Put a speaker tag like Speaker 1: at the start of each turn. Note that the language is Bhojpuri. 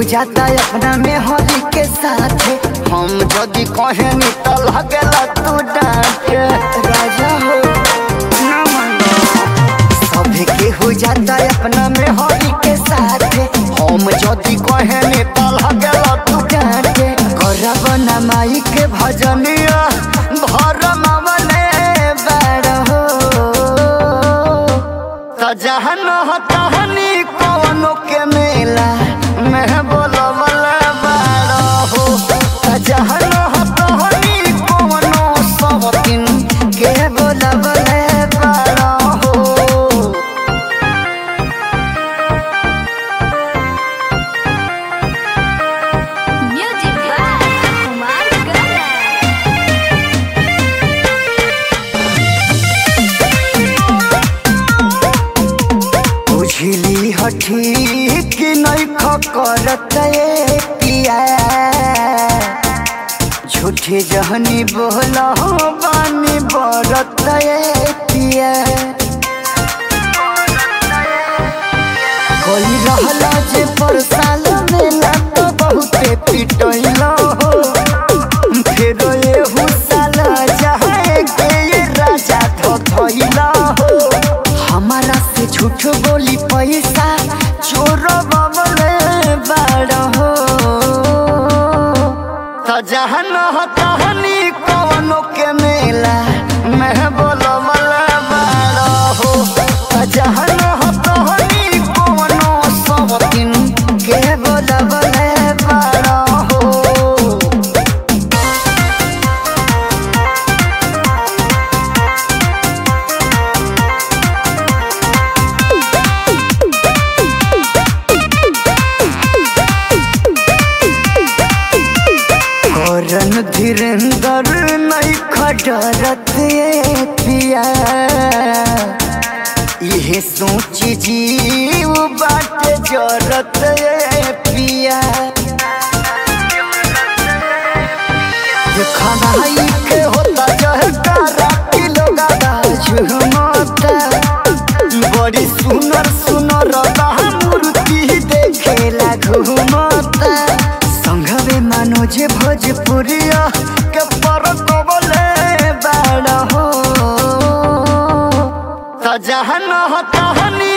Speaker 1: जाता अपना में होली के साथ हम जदि कहनी तो लगला तू डांटे राजा हो ना मानो सभे के हो जाता अपना में होली के साथ हम जदि कहनी तो लगला तू डांटे करब ना माई के भजनिया भर मामले बड़ हो त जहन तहनी कवनो के मेला मैं बोलवल बाड़ हो त जहन तहनी कवनो सब दिन के बोलवल बाड़ हो
Speaker 2: Music by Kumar Garan.
Speaker 1: बुझली हठी कि नहीं करत ये पिया झूठे जहनी बोला बानी बरत ये पिया कोई रहला जे पर साल मेला तो बहुते पिटैला हो फिर ये हुसाल जहाँ के ये राजा धोइला हो हमारा से झूठ बोली पैसा चोर बबले बड़ हो त जहन तहनी कवनो के मेला मैं बोलवल बड़ हो त जहन तहनी कवनो सब दिन के बोलवल बड़ हो करन धीरेन्द्र नहीं खडरत ये पिया इहे सोच जीव बाट जरत ये पिया खनाई के होता जहकारा किलो गादा झुमता बड़ी सुनर सुनर मूर्ति देखेला घुमता संघवे मनोज भोजपुरिया के पर कबले बाड़ हो त जहन तहनी